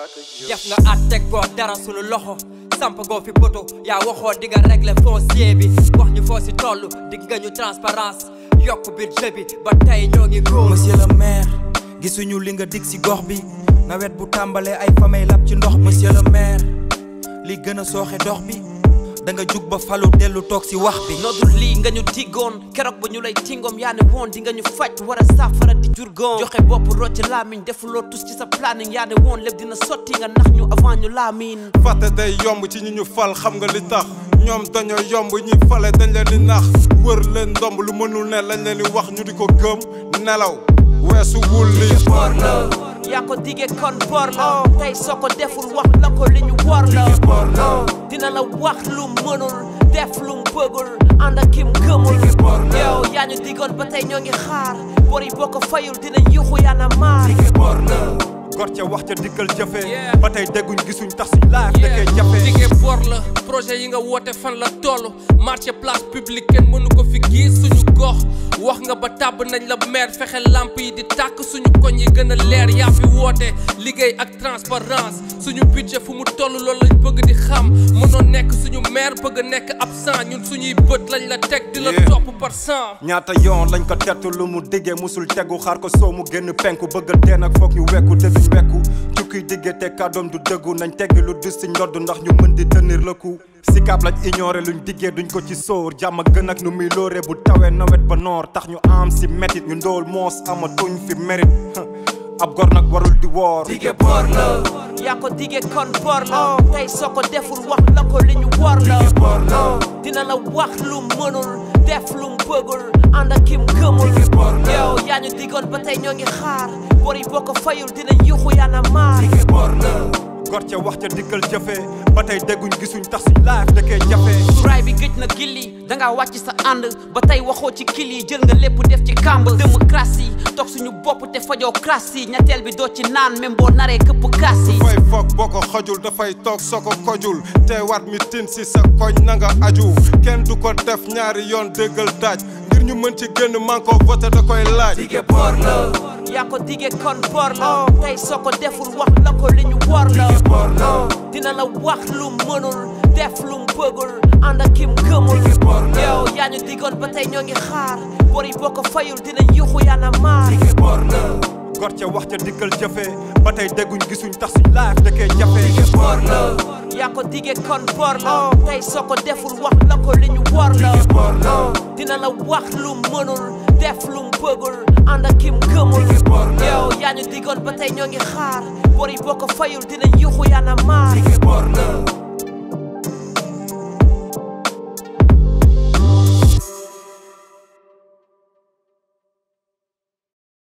def nga at teg ko dara sunu loxo samp goo fi poto yaa waxoo di nga régler foncier bi wax ñu foo si toll dig nga ñu transparence yokk budget bi ba tey ñoo ngi góor monsieur le maire gisuñu li nga dig ci gox bi nawet bu tàmbalee ay famay lab ci ndox monsieur le maire li gën a sooxe dox bi da nga jug ba falu dellu toog ci wax bi nodul lii nga ñu diggoon keroog ba ñu lay tingoom yaa ne woon di nga ñu faj war a saafara di jurgoon joxe bopp rocc laamiñ defuloo tus ci sa planning yaa ne woon lépp dina sotti nga nax ñu avant ñu laamiin fàtte day yomb ci ñi ñu fal xam nga li tax ñoom dañoo yomb ñi fale dañ leen di nax wër leen ndomb lu mënul ne lañ leen di wax ñu di ko gëm nelaw weesu wul li bor la yaa ko digee kon bor la tey soo ko deful wax la ko li ñu war la dina la wax lu mënul def lu bëggul ànd ak kim gëmul yow yaa ñu digoon ba tey ñoo ngi xaar bor yi boo ko fayul dinañ yuxu yaa na maar gor ca wax ca dikkal jëfe ba tey dégguñ gisuñ tax suñ laaf dëkkee jafe dige bor la projet yi nga woote fan la toll marché place publique kenn mënu ko fi gis suñu gox wax nga ba tàbb nañ la maire fexe lamp yi di tàkk suñu koñ yi gën a leer yaa fi woote liggéey ak transparence suñu budget fu mu toll loolu lañ bëgg di xam mënoon nekk suñu maire bëgg nekk absent ñun suñuy bët lañ la teg di la topp par cent ñaata yoon lañ ko tettu lu mu diggee musul tegu xaar ko soo mu génn penku bëgg a dee nag foog ñu wekku te duñ wekku cukkiy diggee te kàddoom du dëggu nañ teggi lu dus si ndodd ndax ñu mën di tenir le coup sikaab lañ ignoré luñ diggee duñ ko ci sóor jàmm gën ak nu muy lóore bu tawee nawet ba noor tax ñu am si métit ñu ndool moos amatuñ fi mérite ab gor nag warul di woor dige bor la yaa ko digee kon bor la tey soo ko deful wax la ko li ñu war la dina la wax lu mënul def lu bëggul ànd ak kim gëmul yow yaa ñu digoon ba tey ñoo ngi xaar bor yi boo ko fayul dinañ yuxu yaa na maar gor ca wax ca dikkal jëfe ba tey dégguñ gisuñ tax suñ laaf dëkkee jafe raay bi gëj na gilli dangaa wàcc sa ànd ba tey waxoo ci kil yi jël nga lépp def ci kàmb démocratie toog suñu bopp te fajoo crasse yi ñetteel bi doo ci naan même boo naree këpp kaas yi fay foog boo ko xojul dafay toog soo ko kojul te wat mi tin si sa koñ na nga aju kenn du ko def ñaari yoon déggal daaj ngir ñu mën ci génn man ko voté da koy laaj dige bor la yaa ko digee kon bor la tey soo ko deful wax la ko li ñu war la dina la wax lu mënul def lu bëggul ànd ak kim gëmul yow yaa ñu digoon ba tey ñoo ngi xaar bor yi boo ko fayul dinañ yuxu yaa na maar gor ca wax ca dikkal jëfe ba tey dégguñ gisuñ tax suñ laaf dëkkee jafe bor la yaa ko digee kon bor la tey soo ko deful wax la ko li ñu war la dina la wax lu mënul def lu bëggul ànd ak kim gëmul yow yaa ñu digoon ba tey ñoo ngi xaar bor yi boo ko fayul dinañ yuxu yaa na maar